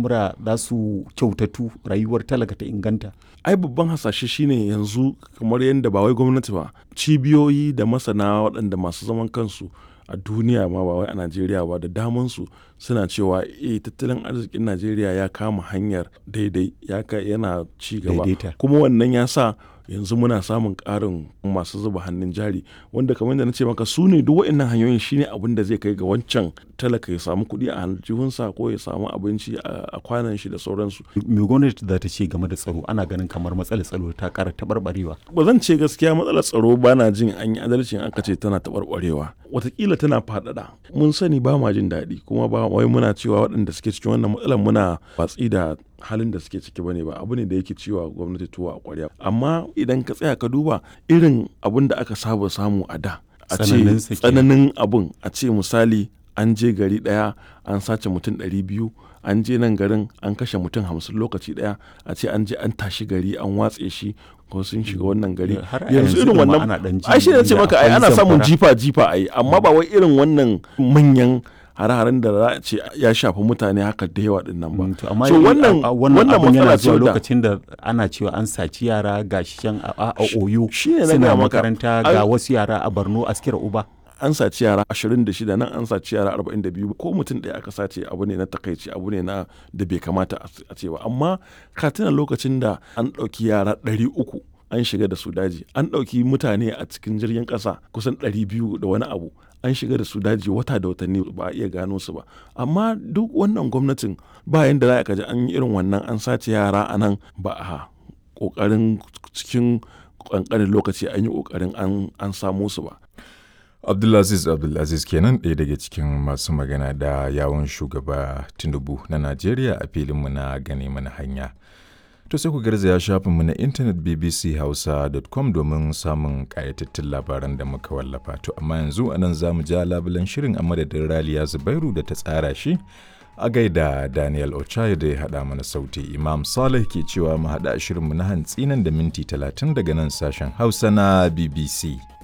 al'amura za su kyautatu rayuwar talaka ta inganta ai babban hasashe shine yanzu kamar yadda ba wai gwamnati ba cibiyoyi da masana waɗanda masu zaman kansu a duniya ma ba wai a najeriya ba da damansu suna cewa eh tattalin arzikin najeriya ya kama hanyar daidai ya yana ci gaba kuma wannan ya sa yanzu muna samun ƙarin masu zuba hannun jari wanda kamar da na ce maka su ne duk waɗannan hanyoyin shine abin da zai kai ga wancan talaka ya samu kuɗi a aljihunsa ko ya samu abinci a kwanan shi da sauransu. me gwamnati za ta ce game da tsaro ana ganin kamar matsalar tsaro ta ƙara taɓarɓarewa. ba zan ce gaskiya matsalar tsaro ba na jin an yi adalci aka ce tana taɓarɓarewa watakila tana faɗaɗa mun sani ba ma jin daɗi kuma ba wai muna cewa waɗanda suke cikin wannan matsalar muna watsi da halin da suke ciki bane ba abu ne da yake ciwa gwamnati tuwa a ƙwarya amma idan ka tsaya ka duba irin abin da aka saba samu a da a ce tsananin abun a ce misali an je gari ɗaya an sace mutum ɗari biyu an je nan garin an kashe mutum hamsin lokaci ɗaya a ce an je an tashi gari an watse shi ko sun shiga wannan gari yanzu irin wannan ai shi ne ce maka ai ana samun jifa jifa ai amma ba wai irin wannan manyan hare-haren da za a ce ya shafi mutane haka da yawa din nan ba. amma so wannan wannan matsala ce lokacin da ana cewa an saci yara ga shan a oyo suna makaranta ga wasu yara a Borno askira uba. an saci yara 26 nan an saci yara 42 ko mutum ɗaya aka sace abu ne na takaici abu ne na da bai kamata a ce ba amma ka tuna lokacin da an ɗauki yara 300 an shiga da su daji an ɗauki mutane a cikin jirgin ƙasa kusan 200 da wani abu an shiga da su daji wata da watanni ba a iya gano su ba amma duk wannan gwamnatin ba yanda za a kaji an yi irin wannan an sace yara a nan ba a ƙoƙarin cikin ƙanƙanin lokaci an yi ƙoƙarin an samo su ba Abdulaziz Abdulaziz kenan ɗaya daga cikin masu magana da yawon shugaba Tinubu na Najeriya a filinmu na gane mana hanya. To sai ku garzaya shafinmu na intanet bbchausa.com domin samun ƙayatattun labaran da muka wallafa. To amma yanzu anan za mu ja labulan shirin a madadin Raliya Zubairu da ta tsara shi a gaida Daniel Ochai da ya haɗa mana sauti. Imam Saleh ke cewa mu haɗa shirinmu na hantsi nan da minti 30 daga nan sashen Hausa na BBC.